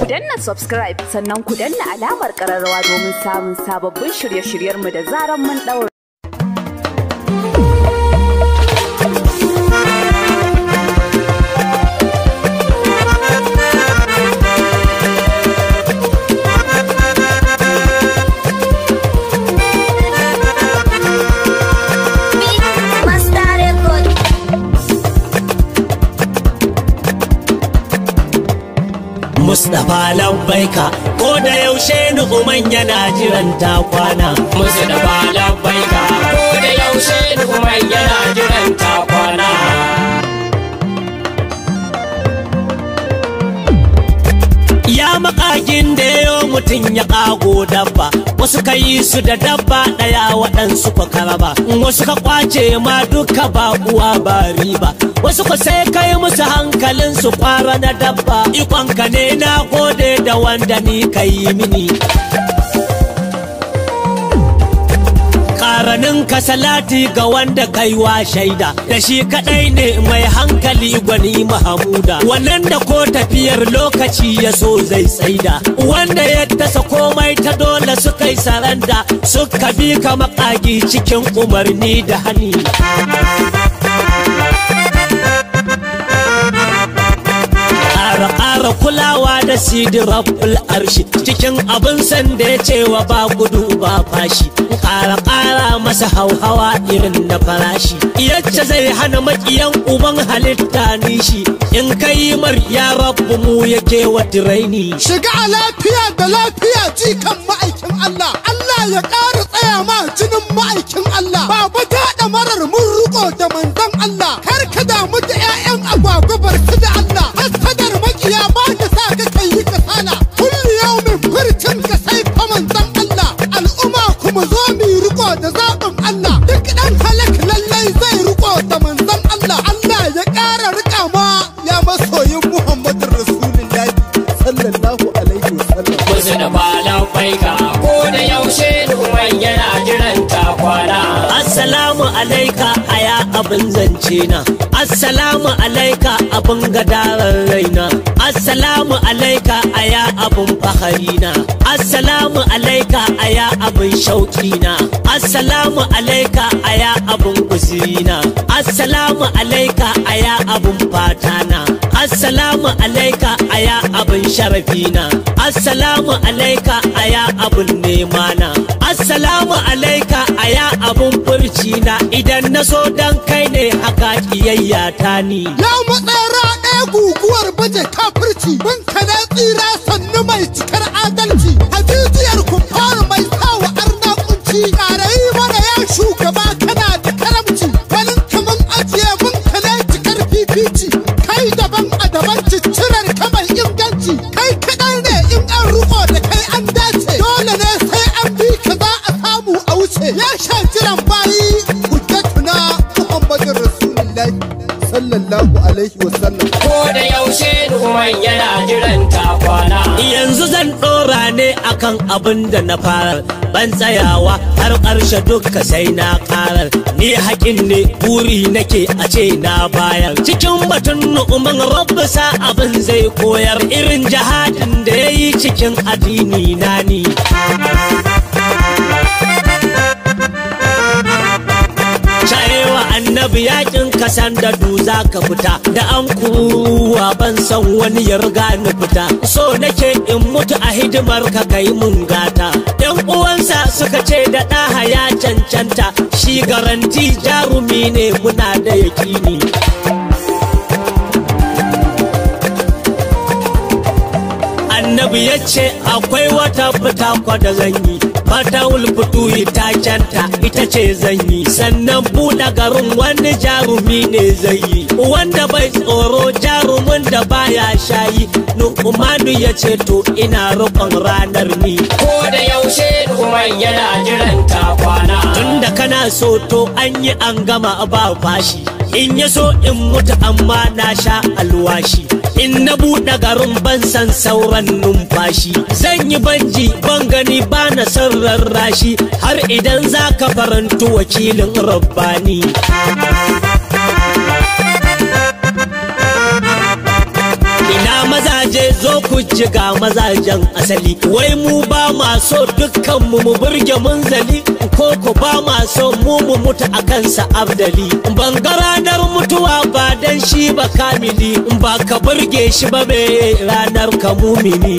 Ku danna subscribe sannan ku danna alamar ƙararrawa domin samun sababbin shirye-shiryenmu da zaran mun ɗaura. Master Record. Mustapha labbaika ko da yaushe nu'uman yana jiran ta kwana. Mustapha labbaika ko da yaushe Numan yana jiran ta kwana. Ya makagin da yayo mutum ya kago dabba, wasu ka yi su da dabba ɗaya waɗansu ka karaba, wasu ka kwace ma duka ba uwa ba riba, wasu ka sai kai musu hankalin su kwara na dabba, ikonka ne na gode da wanda ni ka yi mini. karanin ka salati ga wanda kaiwa shaida da shi kadai ne mai hankali gwani mahamuda wannan da ko tafiyar lokaci ya so zai tsaida wanda ya tasa komai ta dole suka yi saranda suka bi ka makagi cikin umarni da hani ƙara ƙara kulawa da sidi rabbul arshi cikin abin san da ya cewa ba gudu ba fashi ƙara ƙara masa hauhawa irin na farashi yacce zai hana maƙiyan uban halitta nishi in kai mar ya rabbu mu yake wa tiraini shiga a lafiya da lafiya jikan ma'aikin Allah Allah ya ƙara tsaya ma jinin ma'aikin Allah baba da marar mun riko da manzon Allah kar ka damu da 'ya'yan agwagwa barki da Allah hasadar makiya ba da sa ka kai yi kasala kullu yaumin furcin ka sai fa manzon Allah al'umma kuma zo mu yi riko da zaɓin Allah duk ɗan halak lallai zai riko da manzon Allah Allah ya ƙara rika ma ya masoyin Muhammadin Rasulullahi sallallahu alaihi wasallam Mustapha labbaika ko da yaushe Numan yana jiran ta kwana. Assalamu alaika aya abin zance na Assalamu alaika abin gadarar raina Assalamu alaika aya abin fahari na Assalamu alaika aya abin shauki na Assalamu alaika aya abin guziri na Assalamu alaika aya abin fata na Assalamu alaika aya abin sharafi na Assalamu alaika aya abin nema na Assalamu alaika aya abin furci na idan na so dan kai ne haka kiyayya ta ni Ya matsara ɗaya guguwar baje kafirci mun kana tsira sannu mai cikar adalci hajijiyar kumfar mai sawa arna kunci ƙarayi mana ya shugaba kana da karamci ganin kaman ajiye mun kana cikar fifici kai daban a daban ciccirar kamar inganci kai kaɗai ne in an ruko da kai an dace dole ne sai an bi ka za a samu a wuce ya sha jiran bayi hujjatuna muhammadin rasulullahi sallallahu alaihi wasallam Ko da yaushe Numan yana jiran ta kwana. yanzu zan ɗora ne akan abin da na fara ban tsayawa har ƙarshe duka sai na ƙarar ni haƙin ne buri nake a ce na bayar cikin batun nu'uman rabbi sa abin zai koyar irin jihadin da ya yi cikin addini na ni Shayewa annabi yakin kasan da duza ka fita da an kuwa ban san wani ya riga ni fita so nake in mutu a hidimar ka kai mun gata yan uwansa suka ce da ɗaha ya cancanta shi garanti jarumi ne muna da yakini annabi ya ce akwai wata fita kwa da zan yi fata wulfutu ta canta ita ce zan yi sannan buɗe garin wani jarumi ne zai yi wanda bai tsoro jarumin da baya shayi nu'umanu ya ce to ina roƙon ranar ni Ko da yaushe Numan yana jiran ta kwana. tunda kana so to an yi an gama ba fashi in ya so in mutu amma na sha alwashi in na buɗe garin ban san sauran numfashi zan yi banji ban gani ba na son rarrashi har idan za ka farantu wakilin rabbani ina mazaje je zo ku ji ga mazajen asali wai mu ba ma so dukkan mu mu burge munzali ko ku ba ma so mu mu mutu a kansa abdali ban ga ranar mutuwa ba dan shi ba kamili ba ka burge shi ba me ranar ka mumini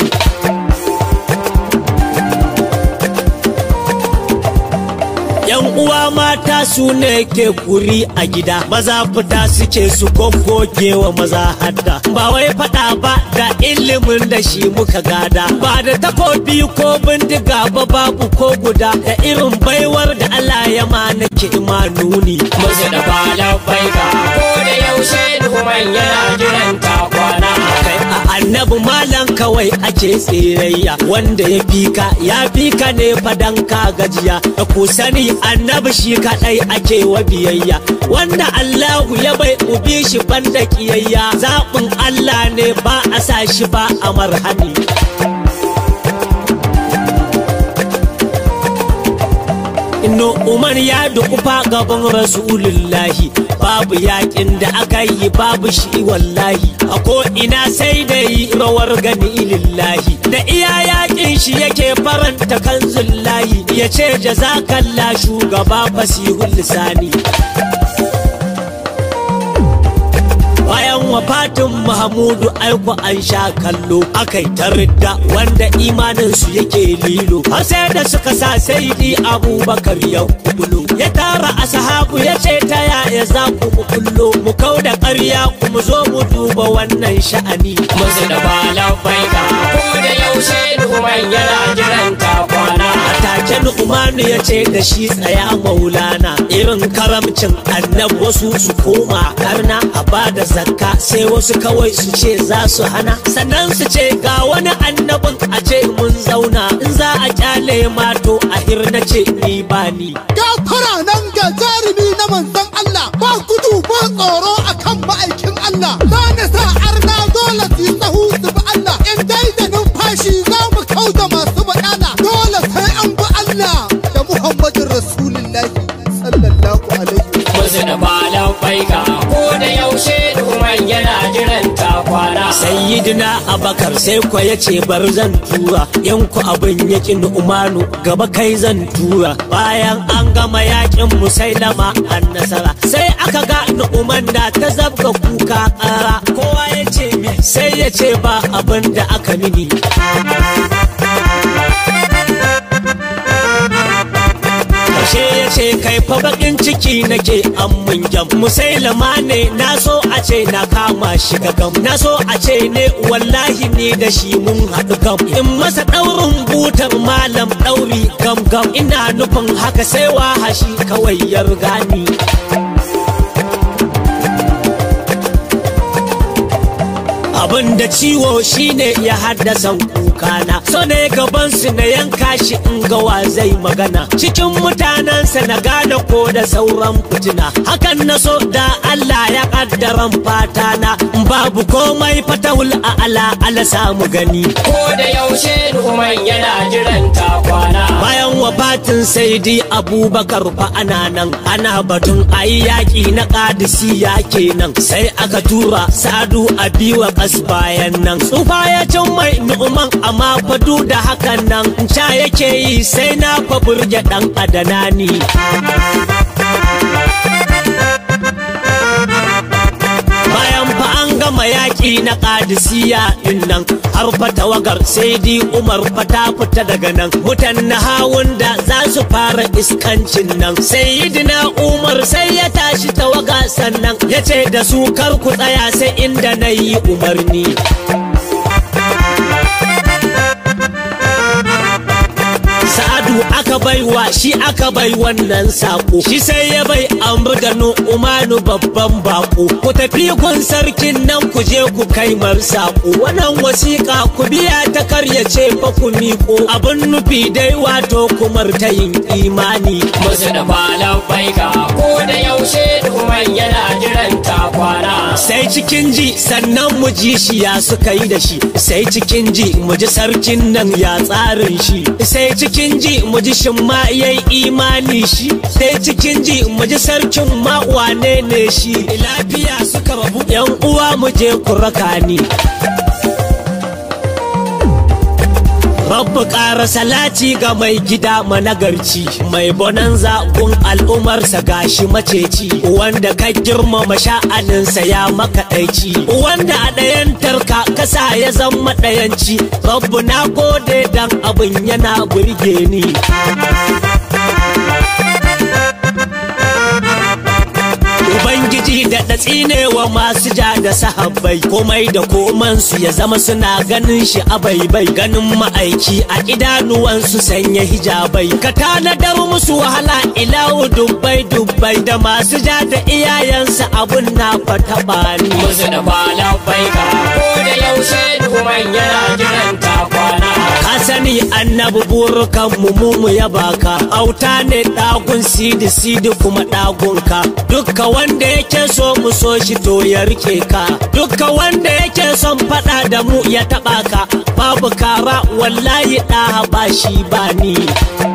yan uwa mata su ne ke kuri a gida maza fita suke su goggoge wa maza hadda ba wai fada ba da ilimin da shi muka gada ba da takobi ko bindiga ba babu ko guda da irin baiwar da Allah ya ma nake imanuni musu da falon baika ko da yaushe duhuman yana jiran ta kwana kai a annabi malam kawai ake tsirayya wanda ya fika ya fika ne fadan ka gajiya da ku sani annabi shi kadai ake wa biyayya wanda Allahu ya bai ubi shi banda kiyayya zaɓin Allah ne ba a sa shi ba a marhani Inno Umar ya dukufa gaban Rasulullahi babu yakin da aka yi babu shi wallahi a ko ina sai da yi rawar gani lillahi da iya yakin shi yake faranta kan zullahi ya ce jazakalla shugaba fasihul lisani bayan wafatin Mahamudu aiko an sha kallo akai ta ridda wanda imanin su yake lilo har sai da suka sa saidi Abubakar ya kubulo ya tara ashabu ya ce ta yaya za ku mu kullo mu kau da ƙarya ku mu zo mu duba wannan sha'ani musu da falon baika ko da yaushe duhuman yana jiran ta kwana take Nu'manu ya ce da shi tsaya maulana irin karamcin annab wasu su koma karna a bada zakka sai wasu kawai su ce za su hana sannan su ce ga wani annabin a ce mun zauna in za a kyale mato a hirna ce ni ba ni gafara nan ga jarumi na manzon Allah ba gudu ba tsoro akan ma'aikin Allah za na sa arna dole su yi tsahu su bi Allah in dai da numfashi za mu kau da masu baɗala dole sai an bi Allah da Muhammadin Rasulullahi sallallahu alaihi wa musu da falon baika ko da yaushe duhuman yana jiran ta kwana sayyidina abakar sai kwa ya ce bar zan tura yanku abin yakin umanu gaba kai zan tura bayan an gama yakin musailama an nasara sai aka ga nu'uman da ta zabga kuka kara kowa ya ce me sai ya ce ba abin da aka mini Kashe ya ce kai fa bakin ciki nake an mun jam musailama ne na so a ce na kama shi gam na so a ce ne wallahi ni da shi mun haɗu gam in masa ɗaurin butar malam ɗauri gam gam ina nufin haka sai wahashi kawai ya riga ni abin da ciwo shine ya haddasa kukana so ne gaban su na yanka shi in ga wa zai magana cikin mutanensa na gane ko da sauran fitina hakan na so da Allah ya kaddaran fata na babu komai fatahul a ala ala samu gani ko da yaushe duhuman yana jiran ta kwana bayan wafatin saidi abubakar fa ana nan ana batun ayi yaƙi na ƙadisiya kenan sai aka tura sadu a biwa kas bayan nan tsufa ya cin mai nu'uman amma fadu da hakan nan ca yake yi sai na fa burge ɗan adana ni bayan fa an gama yaƙi na ƙadisiya din nan har fa tawagar sai di umar fa ta fita daga nan mutan na hawun da za su fara iskancin nan sayyidina umar sai ya tashi tawaga sannan ya ce da su kar ku tsaya sai inda na yi umarni Sa'adu aka baiwa shi aka bai wannan sako shi sai ya bai amur da umanu babban bako ku tafi kun sarkin nan ku je ku kai mar sako wannan wasiƙa ku biya ta karyace fa ku miƙo abin nufi dai wato kumar ta yin imani musu da falon baika ko da yaushe duhuman yana jiran ta kwana sai cikin ji sannan mu ji shi ya suka yi da shi sai cikin ji mu ji sarkin nan ya tsarin shi sai cikin ji mu ji shin ma yayi imani shi sai cikin ji mu ji sarkin ma wane ne shi lafiya suka rabu yan uwa mu je ku raka ni Babu ƙara salati ga mai gida managarci mai bonanza gun al'umarsa gashi maceci wanda ka girmama sha'aninsa ya makaɗaici wanda a ɗayan tarka kasa ya zama ɗayanci babu na gode dan abin yana burge ni Ubangiji da datsi ne wa masu ja da sahabbai komai da komansu ya zama suna ganin shi a baibai ganin ma'aiki a idanuwansu sanya hijabai ka tanadar musu wahala ilawu dubbai dubbai da masu ja da iyayensa abun na fata bani musu da falon baika ko da yaushe duhuman yana jiran ta kwana ka sani annabi burukan mu mu mu ya baka auta ne dagun sidi sidi kuma dagunka dukka wanda yake so mu so shi to ya rike ka dukka wanda yake son fada da mu ya taba ka babu kara wallahi da ba shi ba ni